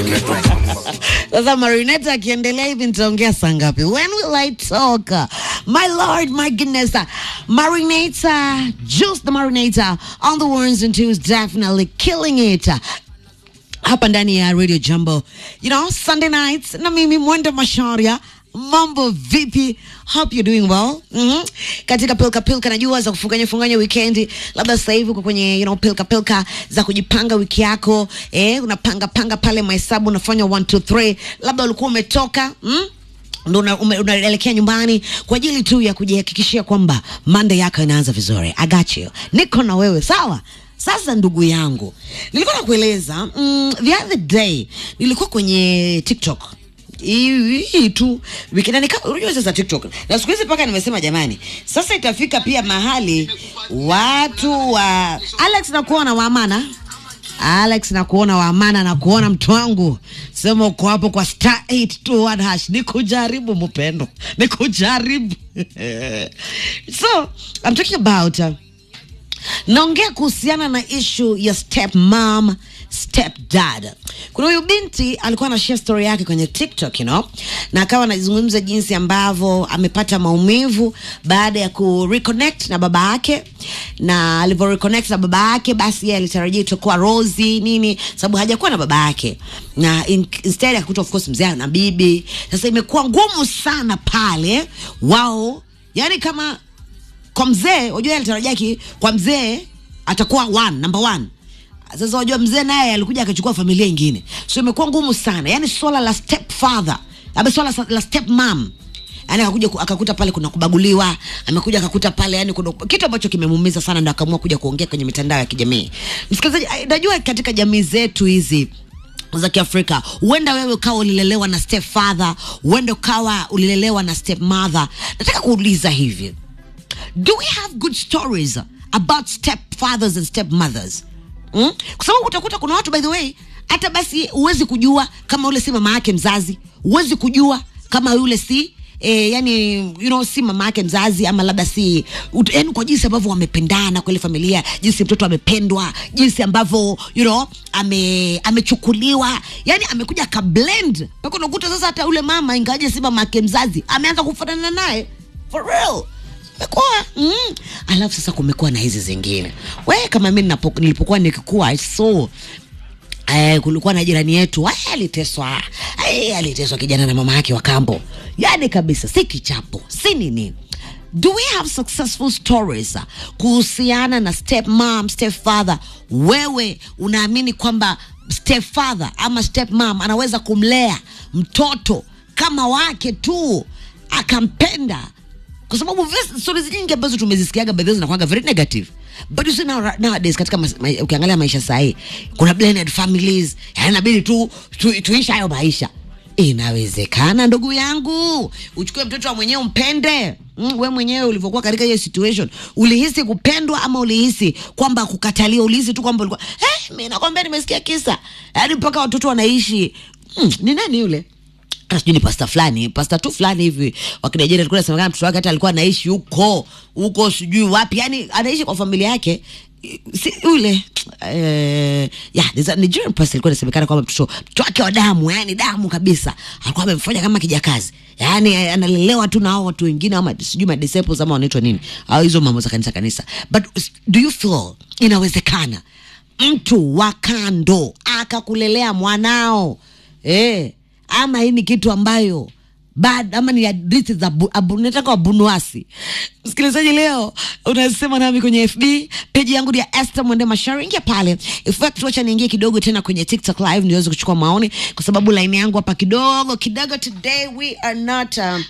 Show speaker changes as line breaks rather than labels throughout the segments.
Sasa Marinette akiendelea hivi nitaongea saa ngapi? When will I talk? My lord, my goodness. Marinator, Juice the Marinator on the ones and twos definitely killing it. Hapa ndani ya Radio Jambo. You know, Sunday nights na mimi Mwenda Masharia. Mambo vipi? Hope you're doing well. Mm-hmm. Katika pilka pilka najua za kufunganya funganya weekend, labda sasa hivi uko kwenye you know pilka pilka za kujipanga wiki yako, eh, unapanga panga pale mahesabu unafanya 1 2 3, labda ulikuwa umetoka, mm? ndo una- ume- unaelekea nyumbani kwa ajili tu ya kujihakikishia kwamba Monday yako inaanza vizuri. I got you. Niko na wewe sawa. Sasa ndugu yangu, nilikuwa nakueleza mm, the other day nilikuwa kwenye TikTok hii hii tu wiki na nika- unajua sasa TikTok na siku hizi mpaka nimesema jamani, sasa itafika pia mahali watu wa Alex nakuona waamana Alex nakuona waamana na kuona mtu wangu, sema uko hapo kwa star 821 hash, ni kujaribu mpendo, ni kujaribu so I'm talking about uh, naongea kuhusiana na ishu ya step mom step dad kuna huyu binti alikuwa na share story yake kwenye tiktok you know na akawa anazungumza jinsi ambavyo amepata maumivu baada ya ku reconnect na baba yake na alivyo reconnect na baba yake basi yeye alitarajia itakuwa rosi nini sababu hajakuwa na baba yake na in, instead akakuta of course mzee na bibi sasa imekuwa ngumu sana pale wao yani kama kwa mzee unajua alitarajia ki kwa mzee atakuwa one, number one sasa unajua mzee naye alikuja akachukua familia ingine so imekuwa ngumu sana yani swala la step father ama swala sa- la step mom yani akakuja ku- akakuta pale kuna kubaguliwa amekuja akakuta pale yani kuna kitu ambacho kimemuumiza sana ndo akaamua kuja kuongea kwenye mitandao ya kijamii msikilizaji ai, najua katika jamii zetu hizi za kiafrika huenda wewe ukawa ulilelewa na step father huenda ukawa ulilelewa na step mother nataka kuuliza hivi do we have good stories about stepfathers and stepmothers mm? kwa sababu utakuta kuna watu by the way hata basi huwezi kujua kama yule si mama yake mzazi huwezi kujua kama yule si E, yani you know, si mama yake mzazi ama labda si ut- yani kwa jinsi ambavyo wamependana kwa ile familia jinsi mtoto amependwa jinsi ambavyo you know, ame amechukuliwa yani amekuja kablend mpaka unakuta sasa hata yule mama ingawaje si mama yake mzazi ameanza kufanana naye for real kumekuwa mm. alafu sasa kumekuwa na hizi zingine we kama mi ninapo- nilipokuwa nikikua I saw Eh, kulikuwa na jirani yetu eh, aliteswa eh, aliteswa kijana na mama yake wa kambo yani kabisa si kichapo si nini do we have successful stories uh, kuhusiana na step mom step father wewe unaamini kwamba step father ama step mom anaweza kumlea mtoto kama wake tu akampenda kwa sababu vis- stories nyingi ambazo tumezisikiaga by the way zinakuwaga very negative but you see now, nowadays katika mas, ma, ukiangalia maisha sahii kuna blended families yani inabidi tu, tu tuishi hayo maisha inawezekana ndugu yangu uchukue mtoto wa mwenyewe umpende mm, we mwenyewe ulivyokuwa katika hiyo situation ulihisi kupendwa ama ulihisi kwamba kukatalia ulihisi tu kwamba ulikuwa eh, mi nakwambia nimesikia kisa yaani mpaka watoto wanaishi mm, ni nani yule Ah, sijui ni pasta fulani pasta tu fulani hivi wakinigeria alikuwa nasemekana mtoto wake hata alikuwa anaishi huko huko sijui wapi yani anaishi kwa familia yake si yule eh, yeah, there's a Nigerian pastor alikuwa inasemekana kwamba mtoto mtoto wake wa damu yani damu kabisa alikuwa amemfanya kama kijakazi yani eh, analelewa tu na hao watu wengine ama sijui madisciples ama wanaitwa nini au hizo mambo za kanisa kanisa but do you feel inawezekana mtu wa kando akakulelea mwanao eh, ama hii ni kitu ambayo bad ama ni hadithi za bu- abu- nataka wabunuasi msikilizaji leo unasema nami kwenye fb peji yangu ni ya Esther mwende mashari ingia pale In fact, wacha niingie kidogo tena kwenye tiktok live niweze kuchukua maoni kwa sababu line yangu hapa kidogo kidogo today we are not um,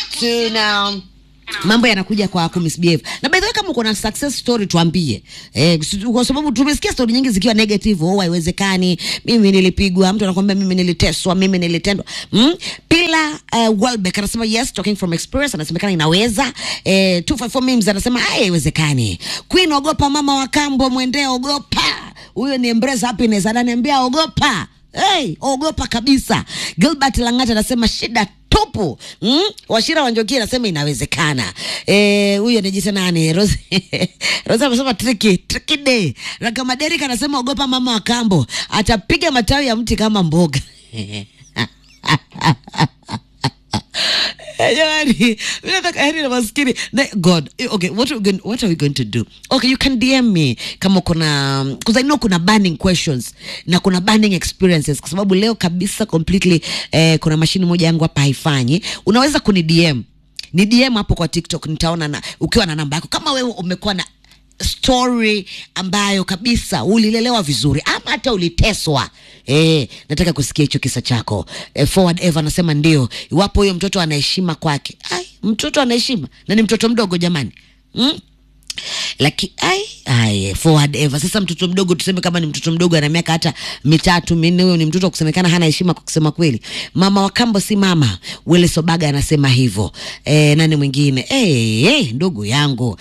tuna mambo yanakuja kwa kumisbehave na by the way kama uko na success story tuambie eh, si- kwa sababu tumesikia story nyingi zikiwa negative oh haiwezekani mimi nilipigwa mtu anakwambia mimi niliteswa mimi nilitendwa mm? pila uh, Welbeck anasema yes talking from experience anasemekana inaweza eh, 254 memes anasema "Ah, haiwezekani queen ogopa mama wa kambo mwendee ogopa huyo ni embrace happiness ananiambia ogopa hey, ogopa kabisa gilbert langata anasema shida tupu mm? washira wanjoki anasema inawezekana Eh, huyo anajita nani rose rose amesema triki triki day rakamaderik anasema ogopa mama wa kambo atapiga matawi ya mti kama mboga Eh, jamani mi nataka yani na maskini na god eh, okay what are, we going, what are we going to do okay you can dm me kama kuna because i know kuna burning questions na kuna burning experiences kwa sababu leo kabisa completely eh, kuna mashini moja yangu hapa haifanyi unaweza kuni dm ni dm hapo kwa tiktok nitaona na ukiwa na namba yako kama wewe umekuwa na story ambayo kabisa ulilelewa vizuri ama hata uliteswa eh, nataka kusikia hicho kisa chako eh, forward eva anasema ndio iwapo huyo mtoto anaheshima kwake ai mtoto anaheshima na ni mtoto mdogo jamani mm? lakini ai ai forward ever sasa mtoto mdogo tuseme kama ni mtoto mdogo ana miaka hata mitatu minne huyo ni mtoto wa kusemekana hana heshima kwa kusema kweli mama wa kambo si mama wele sobaga anasema hivyo e, nani mwingine e, e, ndugu yangu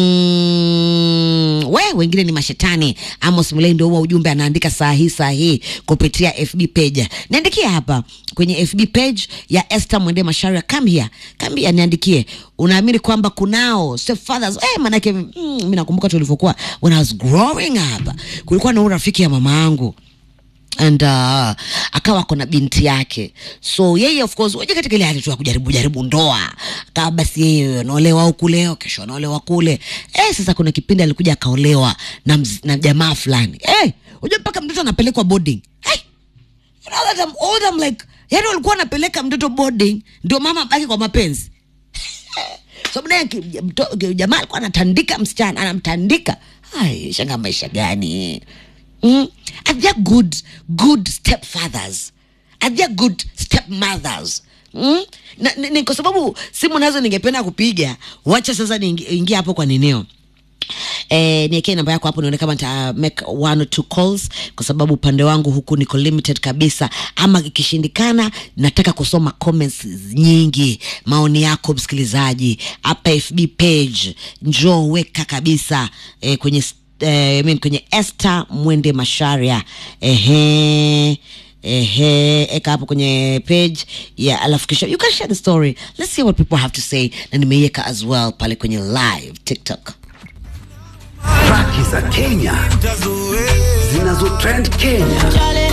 mm, we wengine ni mashetani amos mlei ndio huwa ujumbe anaandika saa hii saa hii kupitia fb page niandikia hapa kwenye fb page ya esther mwende masharia come here come here niandikie unaamini kwamba kunao stepfathers eh, manake mm, mi nakumbuka tulivyokuwa when i was growing up kulikuwa na huyu rafiki ya mama yangu and uh, akawa kona binti yake so yeye of course waje katika ile hali tu ya kujaribu jaribu ndoa akawa basi yeye anaolewa huku leo kesho anaolewa kule eh, sasa kuna kipindi alikuja akaolewa na, mz- na jamaa fulani eh, unajua mpaka mtoto anapelekwa boarding hey, you know that I'm old, I'm like yani walikuwa wanapeleka mtoto boarding ndio mama baki kwa mapenzi sababu naye ki- mto- ki- jamaa alikuwa anatandika msichana anamtandika ai shanga maisha gani mm? are there good good stepfathers are there good stepmothers Mm? Na, ni, ni kwa sababu simu nazo ningependa kupiga wacha sasa niingia hapo kwa ninio Eh, niekee namba yako hapo nione kama nita make one or two calls kwa sababu upande wangu huku niko limited kabisa ama ikishindikana nataka kusoma comments nyingi maoni yako msikilizaji hapa fb page njoo weka kabisa eh, kwenye s- eh, I mean, kwenye Esther Mwende Masharia ehe ehe eka hapo kwenye page ya alafu kisha you can share the story let's see what people have to say na nimeiweka as well pale kwenye live tiktok
Traki za Kenya zinazo trend Kenya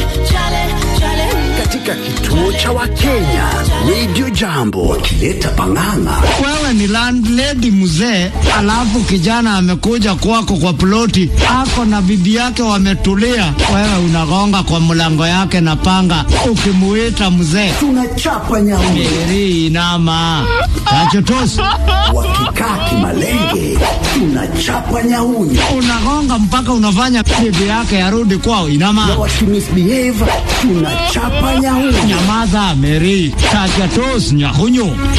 katika kituo cha Wakenya Radio Jambo wakileta pang'ang'a.
wewe ni landlady mzee, alafu kijana amekuja kwako kwa ploti, ako na bibi yake wametulia, wewe unagonga kwa mlango yake na panga, ukimuita mzee
Tunachapa nyauni
Miri inama tachotosi,
wakikaa kimalenge, tunachapa nyauni
unagonga mpaka unafanya bibi yake arudi kwao.
na
Inama,
wakimisbehave tunachapa nyauni.
nyamaza Meri, tachotosi, nyahunyu